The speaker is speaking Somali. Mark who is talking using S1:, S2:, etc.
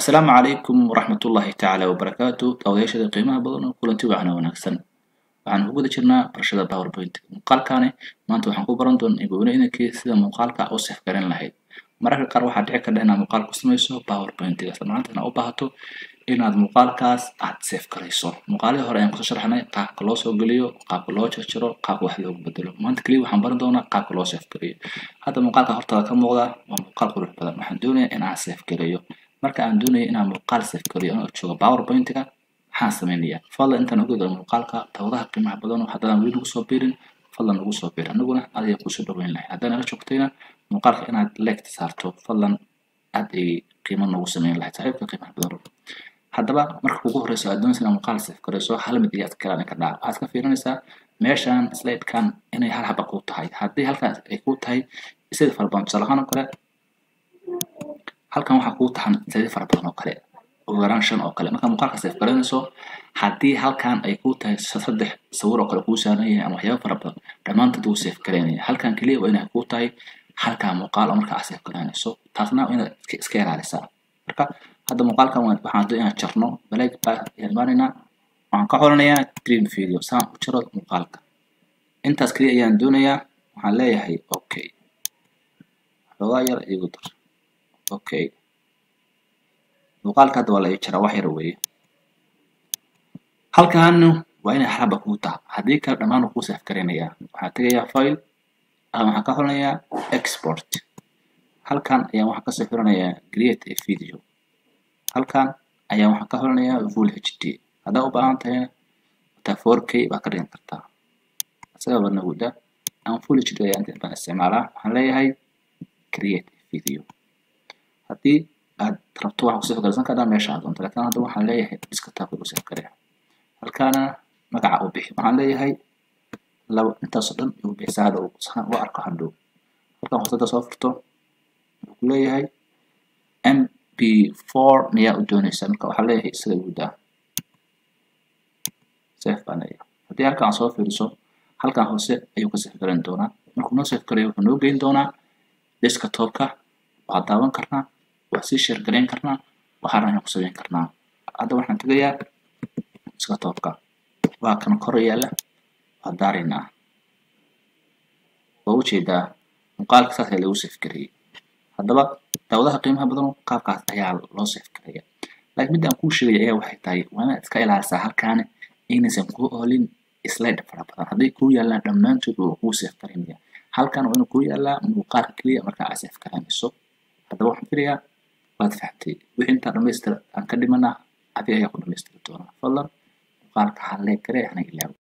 S1: asalaamu calaykum waraxmatullaahi tacaala wabarakaatu daawayaashada qiimaha badan oo kulanti wacna wanaagsan waxaan ku guda jirnaa barashada powerpoint muuqaalkaani maanta waxaan ku baran doonaa ibowneynankii sida muuqaalka u safgaran lahayd mararka qaar waxaa dhici karta inaad muuqaal ku samayso powerpointiga isla maanta inaad u baahato inaad muuqaalkaas aad save garayso muuqaalihii hore ayaan kusoo sharxnay qaabka loo soo geliyo qaabka loo jarjaro qaabka wax loogu bedelo maanta keliya waxaan baran doonaa qaabka loo save gareeyo hadda muuqaalka hortaada ka muuqda waa muuqaal qurux badan waxaan doonayaa in aan save gareeyo marka aan doonaya inaan muuqaal save gareeyo anoo joogo powerpointiga maxaan sameynayaa fadlan intaan ogeeda muuqaalka dawadaha qiimaha badan haddaan weli nagu soo biirin fadlan nagu soo biir aniguna adiga kusoo dhaweyn lahay haddaan naga joogtayna muuqaalka inaad leegta saarto fadlan aad ay qiimo noogu sameyn lahayd saaxiibka qiimaha badan haddaba marka ugu horeyso aad doonaysa inaad muuqaal save garayso hal mid iyo adkalaan ka dhaca waxaad ka fiirinaysaa meeshan sladekan inay hal haba kuu tahay haddii halkaas ay kuu tahay sida fara badan tusaale ahaan oo kale halkan waxaa kuu tahan sida fara badan oo kale ugu yaraan shan oo kale marka muuqaalka save garanayso haddii halkan ay kuu tahay saddex sawir oo kale kuu saaran yahay ama waxyaaba fara badan dhammaantood wuu save garaynaya halkan keliya waa inay kuu tahay halkaa muuqaal oo marka aad save garanayso taasna waa inaad iska ilaalisaa marka hadda muuqaalkan waxaan doon inaan jarno balaag baa imaanaynaa waxaan ka xolanayaa dream video saan u jaro muuqaalka intaas keliya ayaan doonayaa waxaan leeyahay okay xoogaa yar igu dar okay muuqaalka hadda waa la ii jaraa wax yar weeye halkaanu waa inay xalaba kuu taha haddii kale dhammaan kuu save garaynayaa waxaan tegayaa file ama waxaan ka xolanayaa export halkan ayaan waxaan kasoo xiranayaa create a video halkan ayaa waxaan ka xolanayaa full hd haddaa u baahan tahay taa 4k baa ka dhigan kartaa isaga badnaguda aan full hd ayaan inta badan isticmaalaa waxaan leeyahay create a video haddii aad rabto waxaa kusoo garsan kartaa meesha aad doonto laakiin hadda waxaan leeyahay desktop u save gareeya halkaana magaca u bixi waxaan leeyahay laba intaasoo dhan igu bixisa hadda saan u arko hadhow halkan hoosada soo furto wuxuu ku leeyahay mp4 miyaa u doonaysaa marka waxaa leeyahay isaga igu daa save baan leeyahay haddii halkan aan soo fiiriso halkan hoose ayuu ka save garan doonaa markuu noo save gareeyo wuxuu noo geyn doonaa desktopka waa daawan karnaa waa sii share garayn karnaa waxaana ayaan ku samayn karnaa hadda waxaan tegayaa desktopka waa kan kor yaalla waa daaraynaa waa ujeedaa muuqaalka saas ayaa lagu save gareeyey haddaba daawadaha qiimaha badan qaabkaas ayaa loo save gareeya laakiin midda aan kuu sheegaya ayaa waxay tahay waa inaad iska ilaalisaa halkaani inaysan kuu oolin slide fara badan hadday kuu yaallaan dhammaantood waa kuu save garaynaya halkan waa inuu kuu yaallaa muuqaalka keliya markaa aad save garanayso haddaba waxaan filayaa waad fahamtay wixii intaa dhamaystira aan ka dhimana adiga ayaa ku dhamaystiri doonaa fadlan muuqaalka hallee garee hana ilaawo